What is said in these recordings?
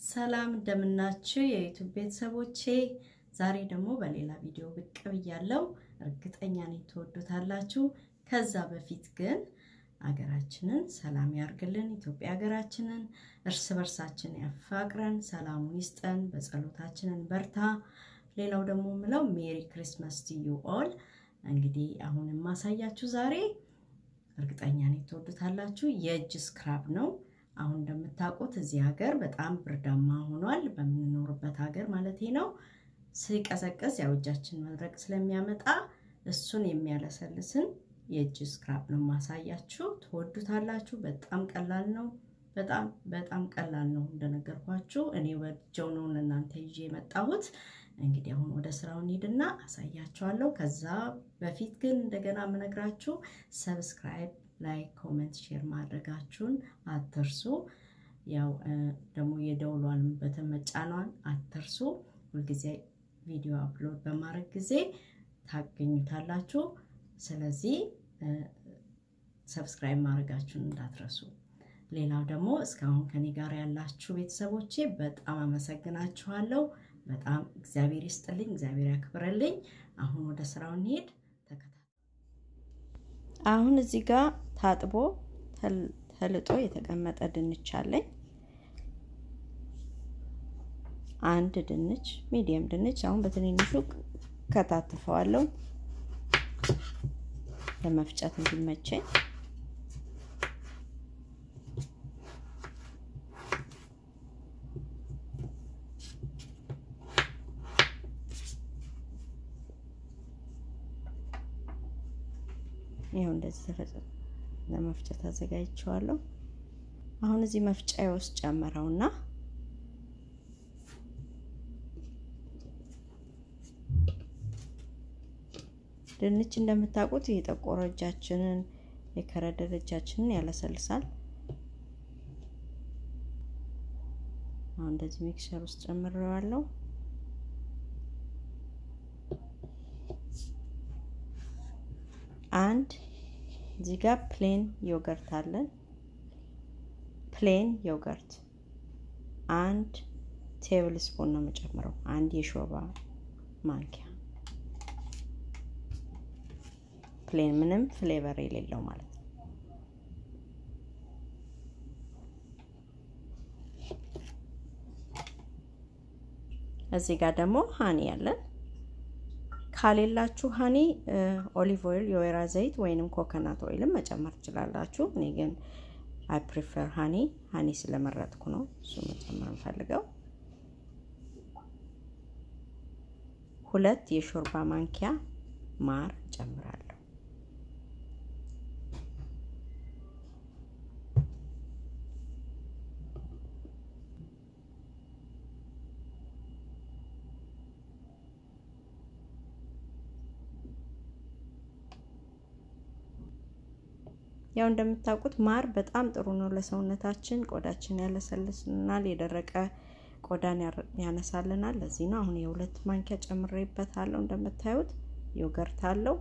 ሰላም እንደምናችሁ የዩቱብ ቤተሰቦቼ፣ ዛሬ ደግሞ በሌላ ቪዲዮ ብቅ ብያለሁ። እርግጠኛ ነኝ ትወዱታላችሁ። ከዛ በፊት ግን አገራችንን ሰላም ያርግልን፣ ኢትዮጵያ ሀገራችንን እርስ በርሳችን ያፋቅረን፣ ሰላሙን ይስጠን፣ በጸሎታችንን በርታ። ሌላው ደግሞ ምለው ሜሪ ክሪስማስ ቱ ዩ ኦል። እንግዲህ አሁን የማሳያችሁ ዛሬ እርግጠኛ ነኝ ትወዱታላችሁ የእጅ ስክራብ ነው። አሁን እንደምታውቁት እዚህ ሀገር በጣም ብርዳማ ሆኗል። በምንኖርበት ሀገር ማለት ነው። ሲቀዘቅዝ ያው እጃችን መድረቅ ስለሚያመጣ እሱን የሚያለሰልስን የእጅ ስክራብ ነው ማሳያችሁ። ትወዱታላችሁ። በጣም ቀላል ነው። በጣም በጣም ቀላል ነው። እንደነገርኳችሁ እኔ ወጀው ነው ለእናንተ ይዤ የመጣሁት። እንግዲህ አሁን ወደ ስራው እንሂድና አሳያችኋለሁ። ከዛ በፊት ግን እንደገና የምነግራችሁ ሰብስክራይብ ላይክ ኮሜንት ሼር ማድረጋችሁን አትርሱ። ያው ደግሞ የደውሏን በተመጫኗን አትርሱ። ሁልጊዜ ቪዲዮ አፕሎድ በማድረግ ጊዜ ታገኙታላችሁ። ስለዚህ ሰብስክራይብ ማድረጋችሁን እንዳትረሱ። ሌላው ደግሞ እስካሁን ከኔ ጋር ያላችሁ ቤተሰቦቼ በጣም አመሰግናችኋለሁ። በጣም እግዚአብሔር ይስጥልኝ፣ እግዚአብሔር ያክብረልኝ። አሁን ወደ ስራው እንሄድ። አሁን እዚህ ጋር ታጥቦ ተልጦ የተቀመጠ ድንች አለኝ። አንድ ድንች ሚዲየም ድንች አሁን በትንንሹ ከታትፈዋለሁ ለመፍጨት እንዲመቸኝ። ይኸው እንደዚህ ለመፍጨት አዘጋጅቼዋለሁ። አሁን እዚህ መፍጫ ውስጥ ጨምረውና ድንች እንደምታውቁት የጠቆረ እጃችንን የከረደደ እጃችንን ያለሰልሳል። አሁን እንደዚህ ሚክሰር ውስጥ ጨምሬዋለሁ። አንድ እዚህ ጋር ፕሌን ዮገርት አለን። ፕሌን ዮገርት አንድ ቴብል ስፑን ነው የምጨምረው፣ አንድ የሾርባ ማንኪያ ፕሌን፣ ምንም ፍሌቨር የሌለው ማለት ነው። እዚህ ጋር ደግሞ ሀኒ ያለን ካሌላችሁ ሀኒ ኦሊቭ ኦይል የወይራ ዘይት ወይንም ኮኮናት ኦይልም መጨመር ትችላላችሁ። እኔ ግን አይ ፕሪፈር ሀኒ ሀኒ ስለመረጥኩ ነው እሱ መጨመር እንፈልገው። ሁለት የሾርባ ማንኪያ ማር ጨምራለሁ። ያው እንደምታውቁት ማር በጣም ጥሩ ነው ለሰውነታችን። ቆዳችን ያለሰልስልናል፣ የደረቀ ቆዳን ያነሳልናል። ለዚህ ነው አሁን የሁለት ማንኪያ ጨምሬበታለሁ። እንደምታዩት ዮገርት አለው።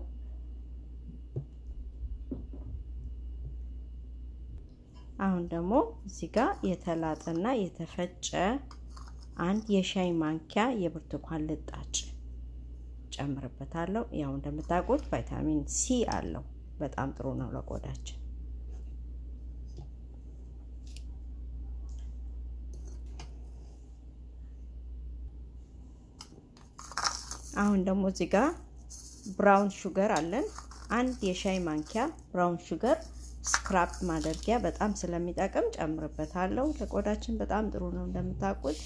አሁን ደግሞ እዚህ ጋር የተላጠና የተፈጨ አንድ የሻይ ማንኪያ የብርቱካን ልጣጭ ጨምርበታለሁ። ያው እንደምታውቁት ቫይታሚን ሲ አለው። በጣም ጥሩ ነው ለቆዳችን። አሁን ደግሞ እዚህ ጋር ብራውን ሹገር አለን። አንድ የሻይ ማንኪያ ብራውን ሹገር ስክራፕ ማድረጊያ በጣም ስለሚጠቅም ጨምርበታለሁ። ለቆዳችን በጣም ጥሩ ነው እንደምታውቁት።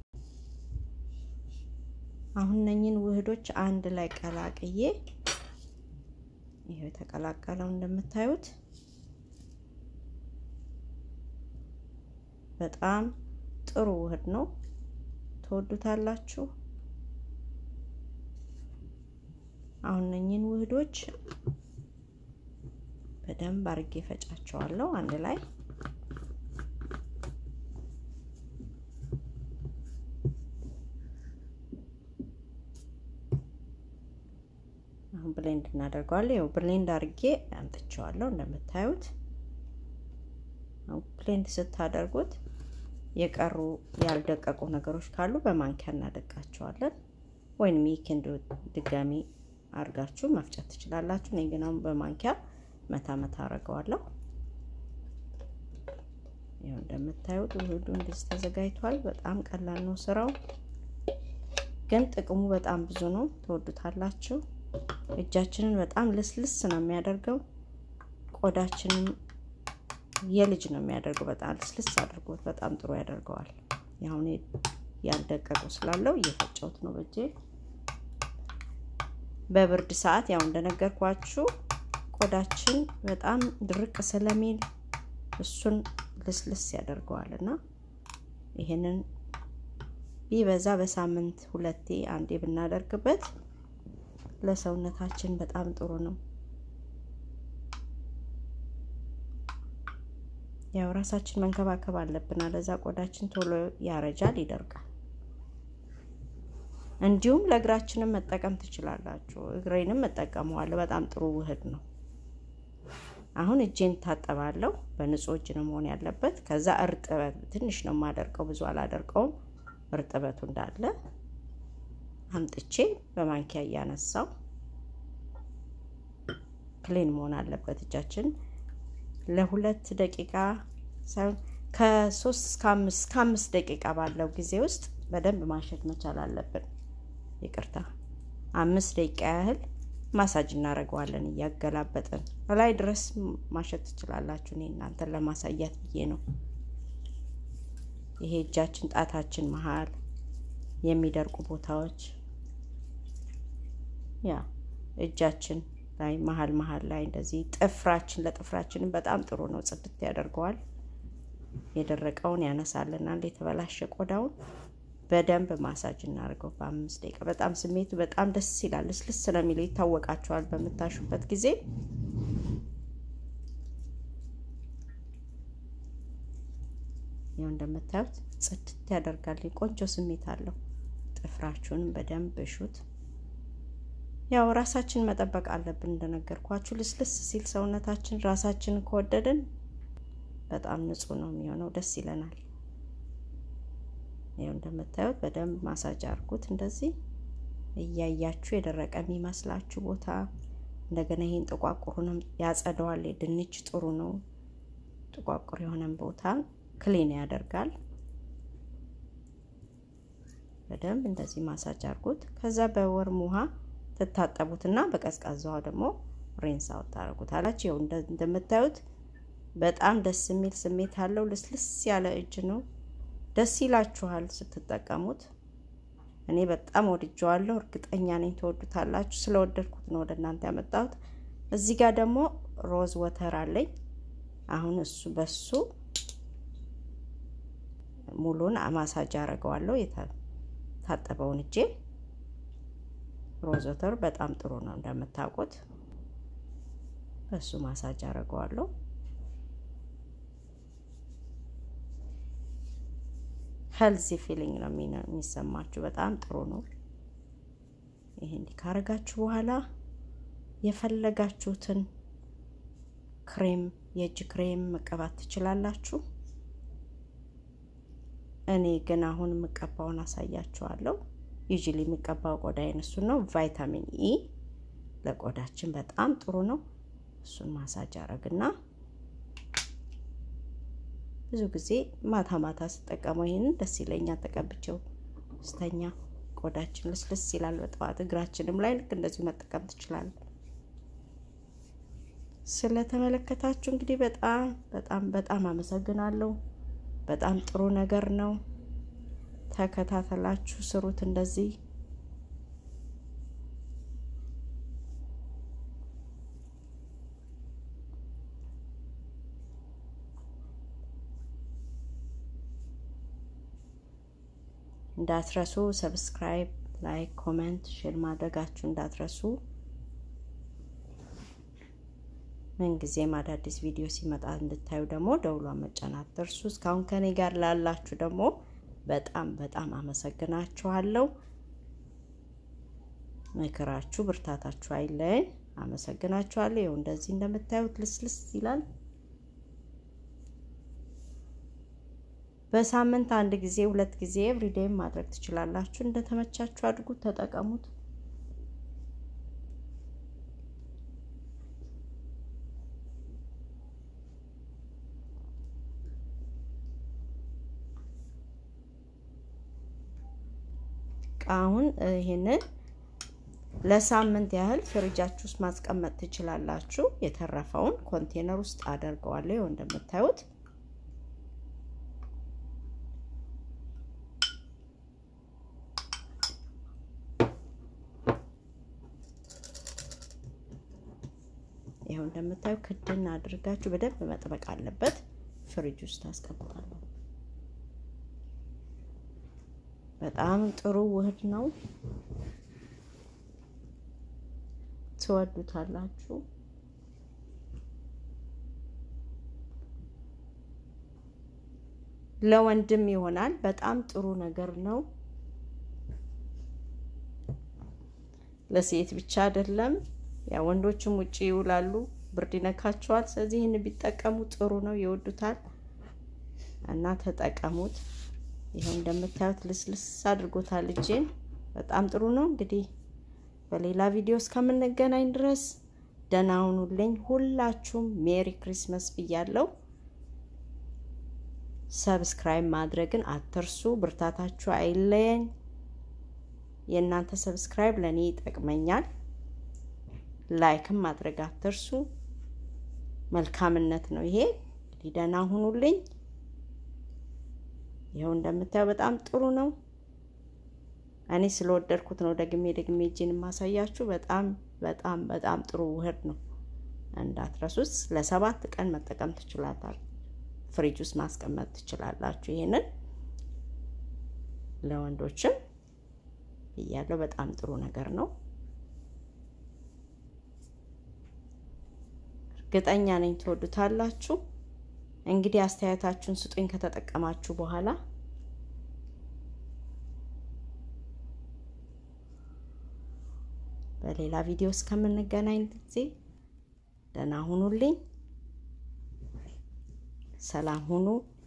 አሁን እነኝን ውህዶች አንድ ላይ ቀላቅዬ ይሄው የተቀላቀለው እንደምታዩት በጣም ጥሩ ውህድ ነው። ትወዱታላችሁ። አሁን እነኝን ውህዶች በደንብ አርጌ ፈጫቸዋለሁ አንድ ላይ አሁን ብሌንድ እናደርገዋለን። ያው ብሌንድ አድርጌ አምጥቼዋለሁ እንደምታዩት። አሁን ብሌንድ ስታደርጉት የቀሩ ያልደቀቁ ነገሮች ካሉ በማንኪያ እናደቃቸዋለን። ወይንም ይህን ድጋሚ አድርጋችሁ መፍጨት ትችላላችሁ። እኔ ግን አሁን በማንኪያ መታ መታ አደርገዋለሁ። ይኸው እንደምታዩት ውህዱ እንደዚህ ተዘጋጅቷል። በጣም ቀላል ነው ስራው፣ ግን ጥቅሙ በጣም ብዙ ነው። ትወዱታላችሁ። እጃችንን በጣም ልስልስ ነው የሚያደርገው። ቆዳችንን የልጅ ነው የሚያደርገው። በጣም ልስልስ አድርጎት በጣም ጥሩ ያደርገዋል። ያሁን ያልደቀቁ ስላለው እየፈጨሁት ነው በእጄ። በብርድ ሰዓት ያው እንደነገርኳችሁ ቆዳችን በጣም ድርቅ ስለሚል እሱን ልስልስ ያደርገዋል እና ይሄንን ቢበዛ በሳምንት ሁለቴ አንዴ ብናደርግበት ለሰውነታችን በጣም ጥሩ ነው። ያው ራሳችን መንከባከብ አለብን፣ አለዛ ቆዳችን ቶሎ ያረጃል፣ ይደርቃል። እንዲሁም ለእግራችንም መጠቀም ትችላላችሁ። እግሬንም እጠቀመዋለሁ። በጣም ጥሩ ውህድ ነው። አሁን እጄን ታጠባለሁ። በንጹህ እጅ ነው መሆን ያለበት። ከዛ እርጥበት ትንሽ ነው የማደርቀው፣ ብዙ አላደርቀውም። እርጥበቱ እንዳለ አምጥቼ በማንኪያ እያነሳው ክሊን መሆን አለበት እጃችን ለሁለት ደቂቃ ሳይሆን ከሶስት እስከ አምስት ከአምስት ደቂቃ ባለው ጊዜ ውስጥ በደንብ ማሸት መቻል አለብን። ይቅርታ አምስት ደቂቃ ያህል ማሳጅ እናደርገዋለን እያገላበጥን ላይ ድረስ ማሸት ትችላላችሁ። እኔ እናንተን ለማሳያት ብዬ ነው። ይሄ እጃችን ጣታችን መሀል የሚደርቁ ቦታዎች ያ እጃችን ላይ መሀል መሀል ላይ እንደዚህ ጥፍራችን ለጥፍራችንም በጣም ጥሩ ነው። ጽድት ያደርገዋል። የደረቀውን ያነሳልናል። የተበላሸ ቆዳውን በደንብ ማሳጅ እናደርገው በአምስት ደቂቃ። በጣም ስሜቱ በጣም ደስ ይላል። ልስልስ ስለሚለው ይታወቃቸዋል በምታሹበት ጊዜ። ያው እንደምታዩት ጽድት ያደርጋል። ቆንጆ ስሜት አለው። ጥፍራችሁንም በደንብ እሹት። ያው ራሳችን መጠበቅ አለብን። እንደነገርኳችሁ ልስልስ ሲል ሰውነታችን ራሳችንን ከወደድን በጣም ንጹህ ነው የሚሆነው። ደስ ይለናል። ያው እንደምታዩት በደንብ ማሳጅ አድርጉት። እንደዚህ እያያችሁ የደረቀ የሚመስላችሁ ቦታ እንደገና ይህን ጥቋቁሩንም ያጸደዋል። ድንች ጥሩ ነው። ጥቋቁር የሆነን ቦታ ክሊን ያደርጋል። በደንብ እንደዚህ ማሳጅ አድርጉት። ከዛ በወርም ውሃ ትታጠቡትና በቀዝቃዛ ውሃ ደግሞ ሬንስ አውት ታደርጉታላችሁ። ይኸው እንደምታዩት በጣም ደስ የሚል ስሜት አለው። ልስልስ ያለ እጅ ነው። ደስ ይላችኋል ስትጠቀሙት። እኔ በጣም ወድጀዋለሁ። እርግጠኛ ነኝ ትወዱታላችሁ። ስለወደድኩት ነው ወደ እናንተ ያመጣሁት። እዚህ ጋር ደግሞ ሮዝ ወተር አለኝ። አሁን እሱ በሱ ሙሉን ማሳጅ አደርገዋለሁ። የታጠበውን እጄ ሮዝ ወተር በጣም ጥሩ ነው እንደምታውቁት። በሱ ማሳጅ አደርገዋለሁ። ሄልዚ ፊሊንግ ነው የሚሰማችሁ። በጣም ጥሩ ነው። ይሄ እንዲህ ካረጋችሁ በኋላ የፈለጋችሁትን ክሬም፣ የእጅ ክሬም መቀባት ትችላላችሁ። እኔ ግን አሁን የምቀባውን አሳያችኋለሁ። ዩዥሊ የሚቀባው ቆዳዬን እሱን ነው። ቫይታሚን ኢ ለቆዳችን በጣም ጥሩ ነው። እሱን ማሳጅ አረግና ብዙ ጊዜ ማታ ማታ ስጠቀመው ይህንን ደስ ይለኛል። ተቀብቼው ስተኛ ቆዳችን ልስልስ ይላል። በጠዋት እግራችንም ላይ ልክ እንደዚሁ መጠቀም ትችላለን። ስለተመለከታችሁ እንግዲህ በጣም በጣም በጣም አመሰግናለሁ። በጣም ጥሩ ነገር ነው። ተከታተላችሁ ስሩት እንደዚህ እንዳትረሱ። ሰብስክራይብ፣ ላይክ፣ ኮሜንት፣ ሼር ማድረጋችሁ እንዳትረሱ። ምንጊዜም አዳዲስ ቪዲዮ ሲመጣ እንድታዩ ደግሞ ደውሏን መጫን አትርሱ። እስካሁን ከኔ ጋር ላላችሁ ደግሞ በጣም በጣም አመሰግናችኋለሁ። ምክራችሁ ብርታታችሁ አይለየኝ። አመሰግናችኋለሁ። ይኸው እንደዚህ እንደምታዩት ልስልስ ይላል። በሳምንት አንድ ጊዜ ሁለት ጊዜ ኤቭሪዴይም ማድረግ ትችላላችሁ። እንደተመቻችሁ አድርጉት፣ ተጠቀሙት። አሁን ይሄንን ለሳምንት ያህል ፍሪጃችሁ ውስጥ ማስቀመጥ ትችላላችሁ። የተረፈውን ኮንቴነር ውስጥ አደርገዋለሁ። ይኸው እንደምታዩት ይኸው እንደምታዩ ክድን አድርጋችሁ በደንብ መጥበቅ አለበት። ፍሪጅ ውስጥ አስቀምጣለሁ። በጣም ጥሩ ውህድ ነው። ትወዱታላችሁ። ለወንድም ይሆናል። በጣም ጥሩ ነገር ነው። ለሴት ብቻ አይደለም። ያ ወንዶችም ውጪ ይውላሉ፣ ብርድ ይነካቸዋል። ስለዚህ ይህን ቢጠቀሙ ጥሩ ነው፣ ይወዱታል እና ተጠቀሙት። ይኸው እንደምታዩት ልስልስ አድርጎታል እጄን። በጣም ጥሩ ነው። እንግዲህ በሌላ ቪዲዮ እስከምንገናኝ ድረስ ደህና ሁኑልኝ። ሁላችሁም ሜሪ ክሪስመስ ብያለሁ። ሰብስክራይብ ማድረግን አትርሱ። ብርታታችሁ አይለየኝ። የእናንተ ሰብስክራይብ ለእኔ ይጠቅመኛል። ላይክም ማድረግ አትርሱ። መልካምነት ነው ይሄ። እንግዲህ ደህና ሁኑልኝ። ይኸው እንደምታየው በጣም ጥሩ ነው። እኔ ስለወደድኩት ነው ደግሜ ደግሜ እጄን የማሳያችሁ። በጣም በጣም በጣም ጥሩ ውህድ ነው። እንዳትረሱት። ለሰባት ቀን መጠቀም ትችላላችሁ። ፍሪጅ ውስጥ ማስቀመጥ ትችላላችሁ። ይሄንን ለወንዶችም ብያለሁ። በጣም ጥሩ ነገር ነው። እርግጠኛ ነኝ ትወዱታላችሁ። እንግዲህ አስተያየታችሁን ስጡኝ ከተጠቀማችሁ በኋላ። በሌላ ቪዲዮ እስከምንገናኝ ጊዜ ደህና ሁኑልኝ። ሰላም ሁኑ።